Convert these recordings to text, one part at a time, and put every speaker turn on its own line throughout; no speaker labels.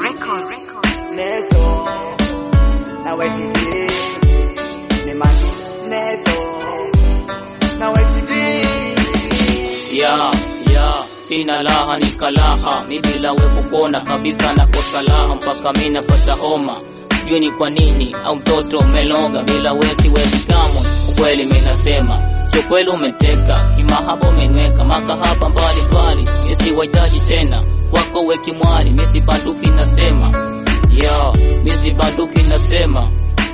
Records.
Nezo na wetidi ni mani Nezo na wetidi
ya ya sina laha ni kalaha mi bila we kupona kabisa na kosa laha mpaka mi napata homa sijui ni kwa nini au mtoto umeloga bila we siwezi kamwe ukweli mi nasema chokweli umeteka kimahaba umenweka makahaba mbalimbali misiwahitaji tena kwako we kimwali misibanduki nasema ya misibanduki nasema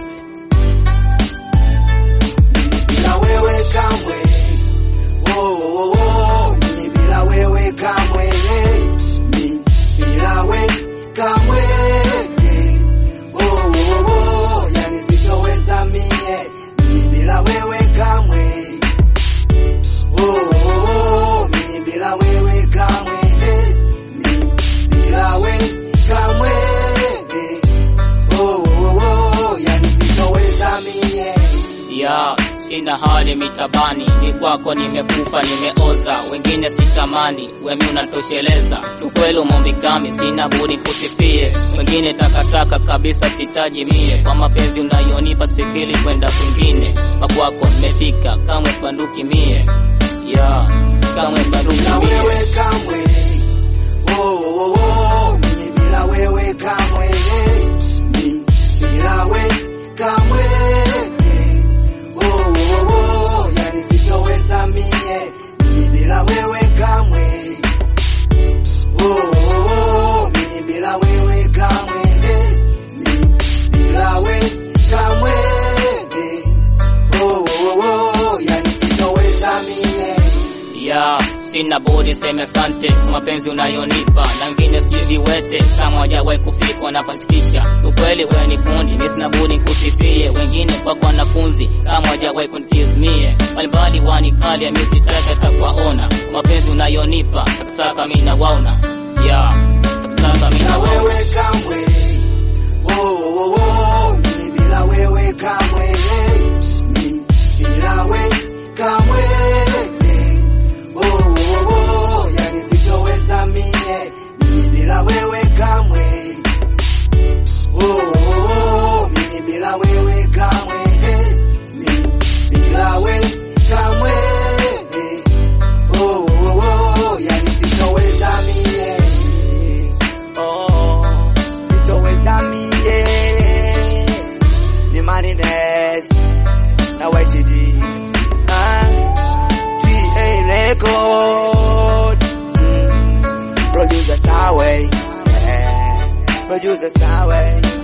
bila wewe kamwe oh, oh, oh, mimi bila wewe kamwe mimi bila wewe kamwe oh, oh, oh, yani sitoweza mie mimi bila wewe kamwe oh, oh, oh, mimi bila wewe kamwe mimi bila wewe kamwe oh, oh, oh, yani sitoweza mie
ya sina hali mitabani ni kwako nimekufa nimeoza wengine sitamani wemi unatosheleza tukweli umombikami sina budi kusifie wengine takataka kabisa sitaji mie kwa mapenzi unayonipa sikili kwenda kwingine makwako nimefika kamwe banduki mie ya kamwe banduki
bila
mie
wewe kamwe oh, oh, oh, mimi bila wewe kamwe mimi bila wewe kamwe oh, oh, oh, yani sitoweza mie mimi bila wewe kamwe oh, oh, oh, mimi bila wewe kamwe mimi bila wewe kamwe oh, oh, oh, yani sitoweza mie
ya sina budi seme asante kwa mapenzi unayonipa na wengine sijui viwete kama wajawahi kufikwa napasikisha ukweli wewe ni fundi mi sina budi kusifie wengine kwako wanafunzi kama wajawahi kunitizmie mbalimbali wanikali mi sitaki hata kuwaona kwa mapenzi unayonipa takataka mi nawaona ya takataka mi
bila
nawaona
wewe kamwe oh, oh, oh, mimi bila wewe kamwe mimi bila wewe kamwe oh, oh, oh, yani sitoweza mie mimi bila wewe kamwe oh, oh, oh, mimi bila wewe kamwe mimi bila wewe kamwe oh, oh, oh, yani sitoweza mie Oh, sitoweza mie ni Marines na YTD ah, TA record mm, producer Sawe yeah, producer Sawe